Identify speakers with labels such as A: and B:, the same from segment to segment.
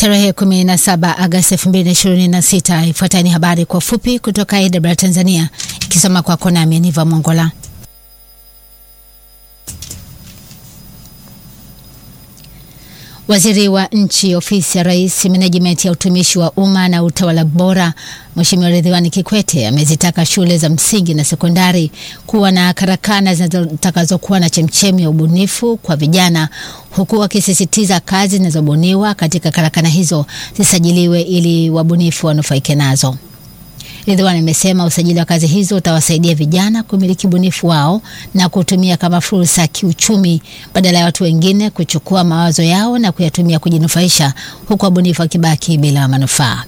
A: Tarehe 17 Agosti 2026. Ifuatayo ni habari kwa fupi kutoka AWR Tanzania, ikisoma kwako nami Niva Mongola. Waziri wa Nchi, Ofisi ya Rais, Menejimenti ya Utumishi wa Umma na Utawala Bora, Mheshimiwa Ridhiwani Kikwete amezitaka shule za msingi na sekondari kuwa na karakana zitakazokuwa na chemchemi ya ubunifu kwa vijana, huku akisisitiza kazi zinazobuniwa katika karakana hizo zisajiliwe ili wabunifu wanufaike nazo. Ridhiwani amesema usajili wa kazi hizo utawasaidia vijana kumiliki ubunifu wao na kutumia kama fursa ya kiuchumi badala ya watu wengine kuchukua mawazo yao na kuyatumia kujinufaisha, huku wabunifu wakibaki bila manufaa.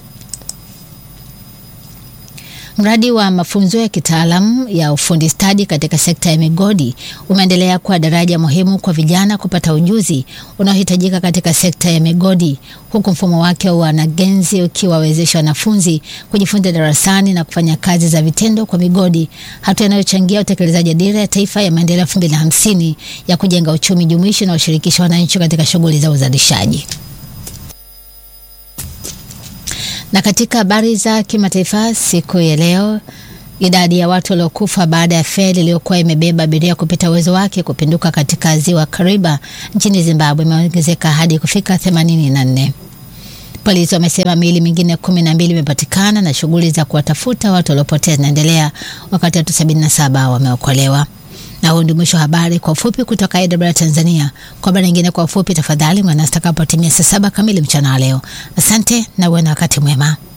A: Mradi wa mafunzo ya kitaalamu ya ufundi stadi katika sekta ya migodi umeendelea kuwa daraja muhimu kwa vijana kupata ujuzi unaohitajika katika sekta ya migodi, huku mfumo wake wa wanagenzi ukiwawezesha wanafunzi kujifunza darasani na kufanya kazi za vitendo kwa migodi, hatua inayochangia utekelezaji wa Dira ya Taifa ya Maendeleo elfu mbili na hamsini ya kujenga uchumi jumuishi unaoshirikisha wananchi katika shughuli za uzalishaji. Na katika habari za kimataifa siku ya leo, idadi ya watu waliokufa baada ya feri iliyokuwa imebeba abiria kupita uwezo wake kupinduka katika ziwa Kariba nchini Zimbabwe imeongezeka hadi kufika 84. Polisi wamesema miili mingine kumi na mbili imepatikana na shughuli za kuwatafuta watu waliopotea zinaendelea, wakati watu 77 wameokolewa. Na huu ndio mwisho wa habari kwa ufupi kutoka AWR Tanzania. Kwa habari nyingine kwa ufupi, tafadhali mwanasi takapotimia saa saba kamili mchana wa leo. Asante na uwe na wakati mwema.